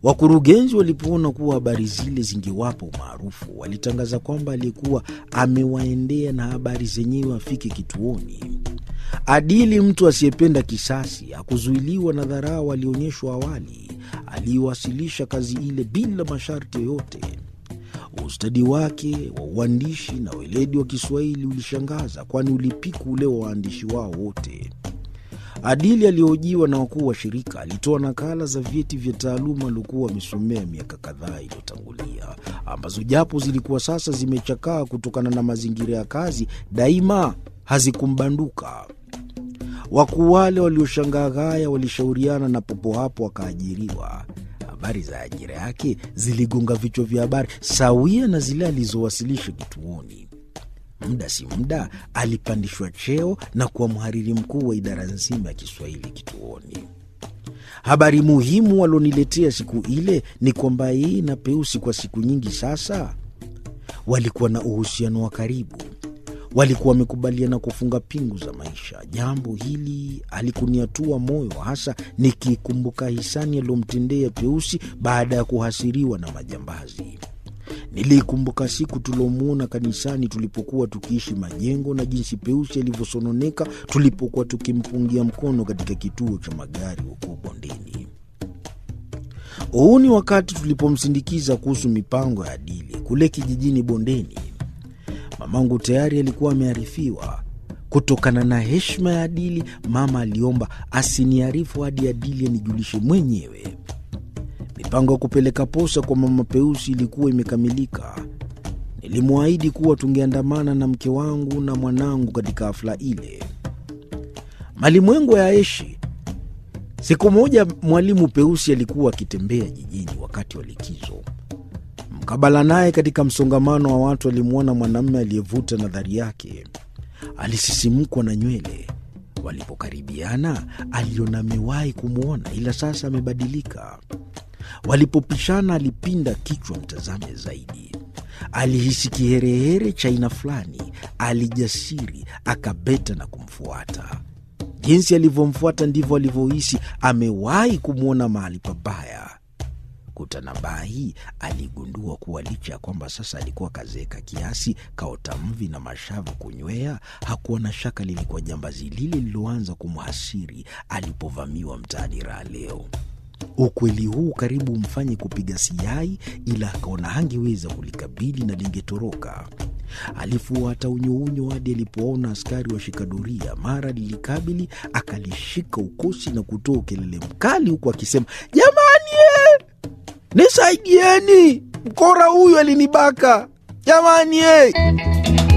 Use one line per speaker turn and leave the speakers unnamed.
Wakurugenzi walipoona kuwa habari zile zingewapa umaarufu, walitangaza kwamba aliyekuwa amewaendea na habari zenyewe afike kituoni. Adili, mtu asiyependa kisasi, hakuzuiliwa na dharau alionyeshwa awali. Aliiwasilisha kazi ile bila masharti yoyote. Ustadi wake wa uandishi na weledi wa Kiswahili ulishangaza, kwani ulipiku ule wa waandishi wao wote. Adili aliyohojiwa na wakuu wa shirika alitoa nakala za vyeti vya taaluma aliokuwa wamesomea miaka kadhaa iliyotangulia, ambazo japo zilikuwa sasa zimechakaa kutokana na mazingira ya kazi, daima hazikumbanduka. Wakuu wale walioshangaa ghaya walishauriana na popo hapo akaajiriwa. Habari za ajira yake ziligonga vichwa vya habari sawia na zile alizowasilisha kituoni. Muda si muda alipandishwa cheo na kuwa mhariri mkuu wa idara nzima ya Kiswahili kituoni. Habari muhimu waloniletea siku ile ni kwamba yeye na Peusi kwa siku nyingi sasa walikuwa na uhusiano wa karibu. Walikuwa wamekubaliana kufunga pingu za maisha. Jambo hili alikuniatua moyo, hasa nikikumbuka hisani aliyomtendea Peusi baada ya kuhasiriwa na majambazi. Niliikumbuka siku tuliomwona kanisani tulipokuwa tukiishi Majengo na jinsi Peusi alivyosononeka tulipokuwa tukimpungia mkono katika kituo cha magari huko Bondeni. Huu ni wakati tulipomsindikiza kuhusu mipango ya Adili kule kijijini Bondeni. Mamangu tayari alikuwa amearifiwa. Kutokana na heshima ya Adili, mama aliomba asiniarifu hadi Adili anijulishe mwenyewe. Mipango ya kupeleka posa kwa mama Peusi ilikuwa imekamilika. Nilimwahidi kuwa tungeandamana na mke wangu na mwanangu katika hafla ile. Malimwengu ya Aishi. Siku moja mwalimu Peusi alikuwa akitembea jijini wakati wa likizo. Mkabala naye katika msongamano wa watu alimwona mwanamume aliyevuta nadhari yake. Alisisimkwa na nywele. Walipokaribiana aliona amewahi kumwona, ila sasa amebadilika. Walipopishana alipinda kichwa mtazame zaidi. Alihisi kiherehere cha aina fulani. Alijasiri, akabeta na kumfuata. Jinsi alivyomfuata ndivyo alivyohisi amewahi kumwona mahali pabaya. Kutanabahi aligundua kuwa licha ya kwamba sasa alikuwa kazeeka kiasi, kaota mvi na mashavu kunywea, hakuwa na shaka lilikuwa jambazi lile lililoanza kumhasiri alipovamiwa mtaani raha leo. Ukweli huu karibu umfanye kupiga siyai, ila akaona hangeweza kulikabili na lingetoroka. Alifuata unyounyo hadi alipoona askari washika doria. Mara lilikabili, akalishika ukosi na kutoa ukelele mkali, huku akisema jamani, eh! Nisaidieni, mkora huyu alinibaka jamani, eh!